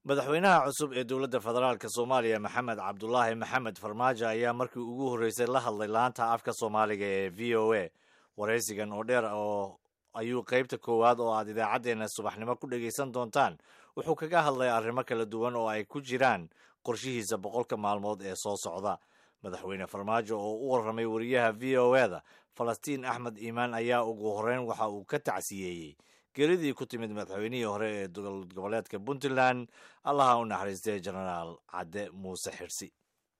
madaxweynaha cusub ee dowladda federaalk soomaaliya maxamed cabdulaahi maxamed farmaajo ayaa markii ugu horreysay la hadlay laanta afka soomaaliga ee v o a waraysigan oo dheer oo ayuu qaybta koowaad oo aad idaacaddeenna subaxnimo ku dhegaysan doontaan wuxuu kaga hadlay arrimo kala duwan oo ay ku jiraan qorshihiisa boqolka maalmood ee soo socda madaxweyne farmaajo oo u warramay wariyaha v o eda falastiin axmed iimaan ayaa ugu horreyn waxa uu ka tacsiyeeyey geeridii ku timid madaxweynihii hore ee dowlad goboleedka puntland allaha u naxariistay genaraal cadde muuse xirsi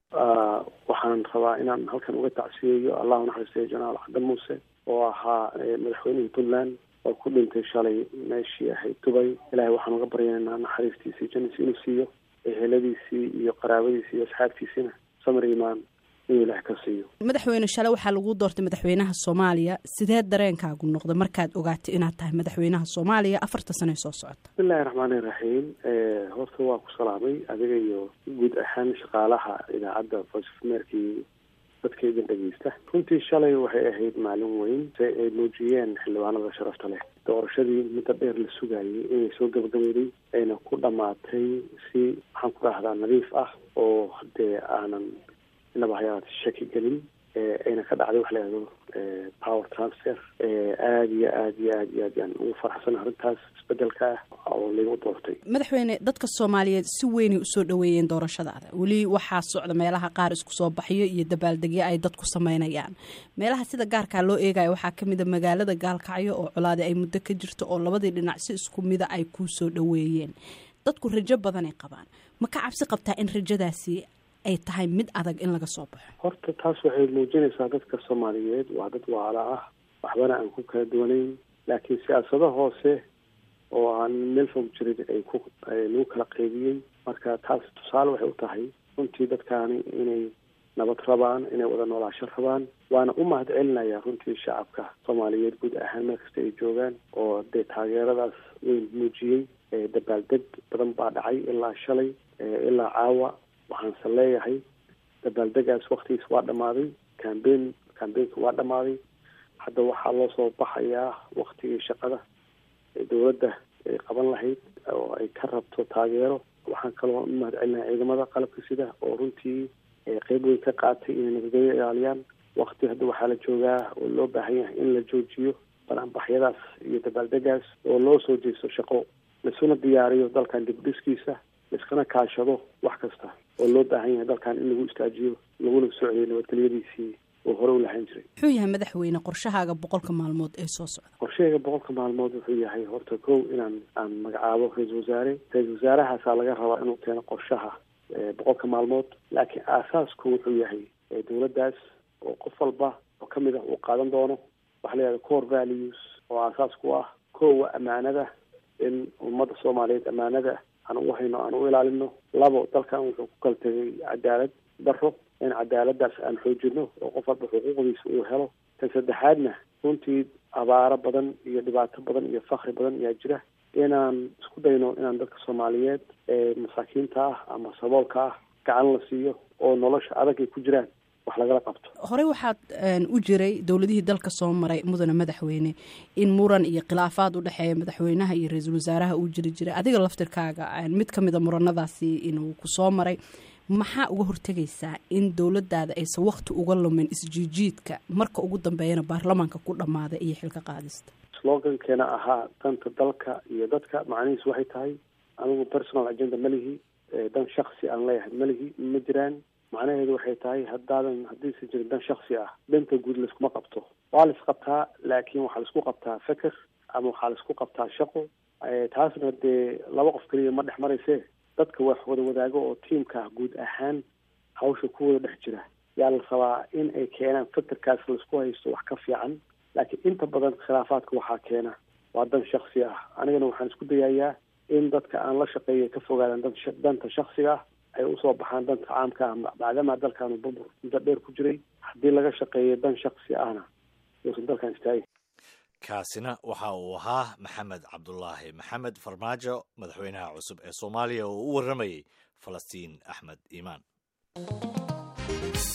waxaan rabaa inaan halkan uga tacsiyeeyo allah u naxariistay genaraal cadde muuse oo ahaa madaxweynihii puntland oo ku dhintay shalay meeshii ahayd dubay ilahay waxaan uga baryaynaa naxariistiisii jannisi inuu siiyo eheladiisii iyo qaraabadiisii iyo asxaabtiisiina samir imaan inuu ilaah ka siiyo madaxweyne shale waxaa lagu doortay madaxweynaha soomaaliya sidee dareenkaagu noqda markaad ogaatay inaad tahay madaxweynaha soomaaliya afarta sano ee soo socota bismillahi raxmaani raxiim horta waa ku salaamay adiga iyo guud ahaan shaqaalaha idaacadda voice of amerikii dadka idin dhegeysta runtii shalay waxay ahayd maalin weyn se ay muujiyeen xildhibaanada sharafta leh doorashadii muddo dheer la sugayay inay soo gabagabeyday ayna ku dhammaatay si maxaan ku dhahdaa nadiif ah oo dee aanan inaba hayaati shaki gelin ayna ka dhacday wax la yihahdo power transfer aada iyo aad iyo aad iyo aad yaan ugu faraxsan arrintaas isbedelka ah oo lagu doortay madaxweyne dadka soomaaliyeed si weynay usoo dhaweeyeen doorashadaada weli waxaa socda meelaha qaar isku soo baxyo iyo dabaaldegyo ay dadku sameynayaan meelaha sida gaarkaa loo eegayo waxaa kamid a magaalada gaalkacyo oo colaadi ay muddo ka jirto oo labadii dhinac si isku mida ay kuu soo dhaweeyeen dadku rajo badanay qabaan ma ka cabsi qabtaa in rajadaasi ay tahay mid adag in laga soo baxo horta taas waxay muujinaysaa dadka soomaaliyeed waa dad waala ah waxbana aan ku kala duwanayn laakiin siyaasado hoose oo aan meel fog jirin ay ku lagu kala qaybiyey marka taas tusaale waxay u tahay runtii dadkaani inay nabad rabaan inay wada noolaasho rabaan waana u mahad celinaya runtii shacabka soomaaliyeed guud ahaan meel kasta ay joogaan oo dee taageeradaas weyn muujiyey dabaaldeg badan baa dhacay ilaa shalay ilaa caawa waxaanse leeyahay dabaaldegaas waktigiis waa dhammaaday cambein cambeynka waa dhammaaday hadda waxaa loo soo baxayaa waktigii shaqada ee dowladda ay qaban lahayd oo ay ka rabto taageero waxaan kaloo u mahad celinaha ciidamada qalabka sida oo runtii qeyb weyn ka qaatay inay nabadgelyo ilaaliyaan wakti hadda waxaa la joogaa oo loo baahan yahay in la joojiyo banaanbaxyadaas iyo dabaaldegaas oo loo soo jeesto shaqo laisuna diyaariyo dalkan dibdhiskiisa laiskana kaashado wax kasta oo loo baahan yahay dalkan in lagu istaajiyo laguna socdiyo nabadgelyadiisii oo hore u lahaan jiray muxuu yahay madaxweyne qorshahaaga boqolka maalmood ee soo socda qorshahayga boqolka maalmood wuxuu yahay horta kow inaan aan magacaabo ra-iisul wasaare ra-isul wasaarahaasaa laga rabaa inuu keeno qorshaha boqolka maalmood laakiin aasaasku wuxuu yahay dowladdaas oo qof walba oo kamid ah uu qaadan doono waxa la yihahda core values oo aasaas ku ah kowa ammaanada in ummadda soomaaliyeed ammaanada aan u hayno aan u ilaalino labo dalkan wuxuu ku kala tegay cadaalad daro in cadaaladaas aan xoojino oo qof walba xuquuqdiisa uu helo tan saddexaadna runtii abaaro badan iyo dhibaato badan iyo fakri badan ayaa jira inaan isku dayno inaan dadka soomaaliyeed ee masaakiinta ah ama saboolka ah gacan la siiyo oo nolosha adag ay ku jiraan wax lagala qabto horey waxaad u jiray dowladihii dalka soo maray mudane madaxweyne in muran iyo khilaafaad u dhexeeya madaxweynaha iyo ra-iisul wasaaraha uu jiri jiray adiga laftirkaaga mid ka mid a muranadaasi inuu ku soo maray maxaa uga hortegaysaa in dowladaada aysan wakti uga lumin isjiijiidka marka ugu dambeeyana baarlamaanka ku dhammaada iyo xilka qaadista slogankeena ahaa danta dalka iyo dadka macnihiisu waxay tahay anigu personal agenda malihi dan shaksi aan leeyahay malihi ma jiraan macnaheedu waxay tahay haddaadan haddiisan jirin dan shaksi ah danta guud laiskuma qabto waa la isqabtaa laakiin waxaa laisku qabtaa feker ama waxaa laisku qabtaa shaqo taasna dee laba qof keliya ma dhex marayse dadka wax wada wadaago oo tiimka ah guud ahaan hawsha ku wada dhex jira yaa la rabaa in ay keenaan fekerkaas laisku haysto wax ka fiican laakiin inta badan khilaafaadka waxaa keena waa dan shaksi ah anigana waxaan isku dayayaa in dadka aan la shaqeeya ka fogaadaan danta shaksiga ah ay usoo baxaan danta caamka ah maadaama dalkaanu burbur muddo dheer ku jiray haddii laga shaqeeyo dan shaksi ahna uusan dalkan istaagin kaasina waxa uu ahaa maxamed cabdulaahi maxamed farmaajo madaxweynaha cusub ee soomaaliya oo u warramayay falastiin axmed iimaan